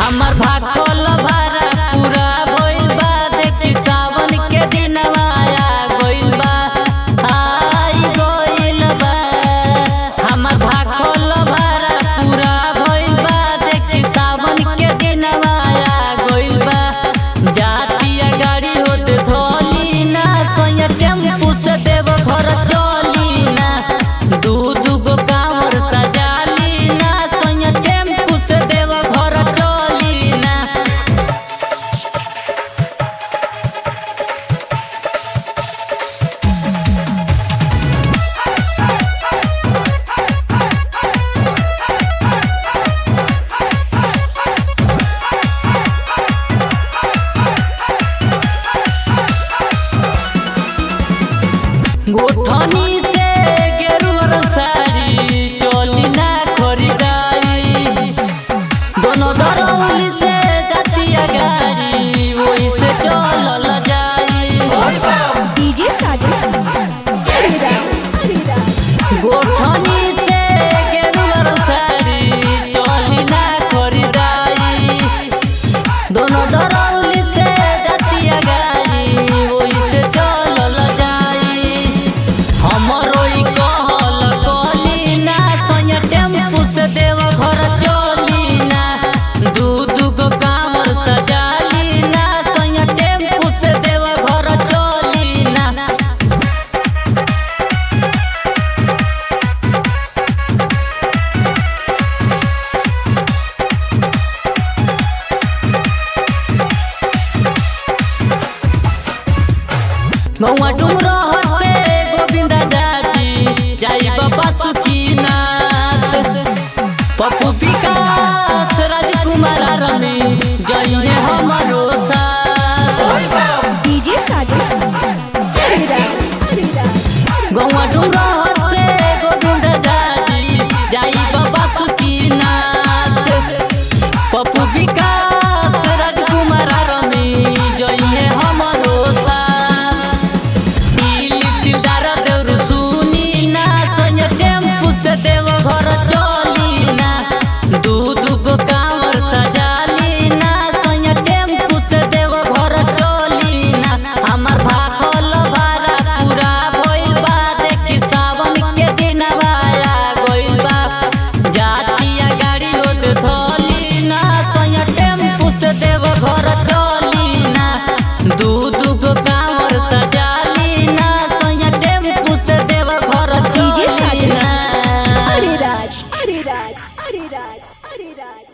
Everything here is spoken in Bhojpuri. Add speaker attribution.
Speaker 1: हमर भाखल भारा पूरा भइल बा देखी सावन के दिनवा आ गइल बा आई गइल बा हमर भाखल भारा पूरा भइल बा देखी सावन के दिनवा आ गइल बा जातिया गाड़ी होत धोली ना सोया टेम्पू से देव घर चली ना दू दू गो कांवर सजाली ना सोया टेम्पू से देव घर चली ना गोठनी से गेरुअर साड़ी चोली ना खरीदारी दोनों दरौली से जातिया गाड़ी वही से चलल जाई
Speaker 2: डीजे साजिश
Speaker 1: गोठनी से गेरुअर साड़ी चोली ना खरीदारी दोनों दरौली से जातिया गाड़ी वही से चलल जाई हमरो ई कहल कहली ना सोया टेम्पू से देव घर चली ना दू दू गो कांवर सजाली ना सोया टेम्पू से देव घर चली ना नौवा डुमरा से गोविंदा जाजी जाई बाबा सुखीनाथ पप्पू विकास राजकुमार रमी जइए हमारो साथ
Speaker 2: डीजे साजिश
Speaker 1: गौवा डुमरा से गोविंदा जाजी जाई बाबा सुखीनाथ पप्पू विकास राजकुमार रमी जइए हमारो साथ दिलदार देउर सुनी ना सोया टेम्पू से देव घर चली ना दू दू गो कांवर सजाली ना सोया टेम्पू से देव घर चली ना हमर भाखल भारा पूरा भइल बा देखी सावन के दिनवा आ गइल बा जातिया गाड़ी होत धोली ना सोया टेम्पू से देव घर चली ना दू दू गो कांवर सजाली ना सोया टेम्पू से देव घर
Speaker 2: डीजे
Speaker 1: चली
Speaker 2: साजिश
Speaker 1: ना
Speaker 2: अरे राज अरे राज अरे राज अरे राज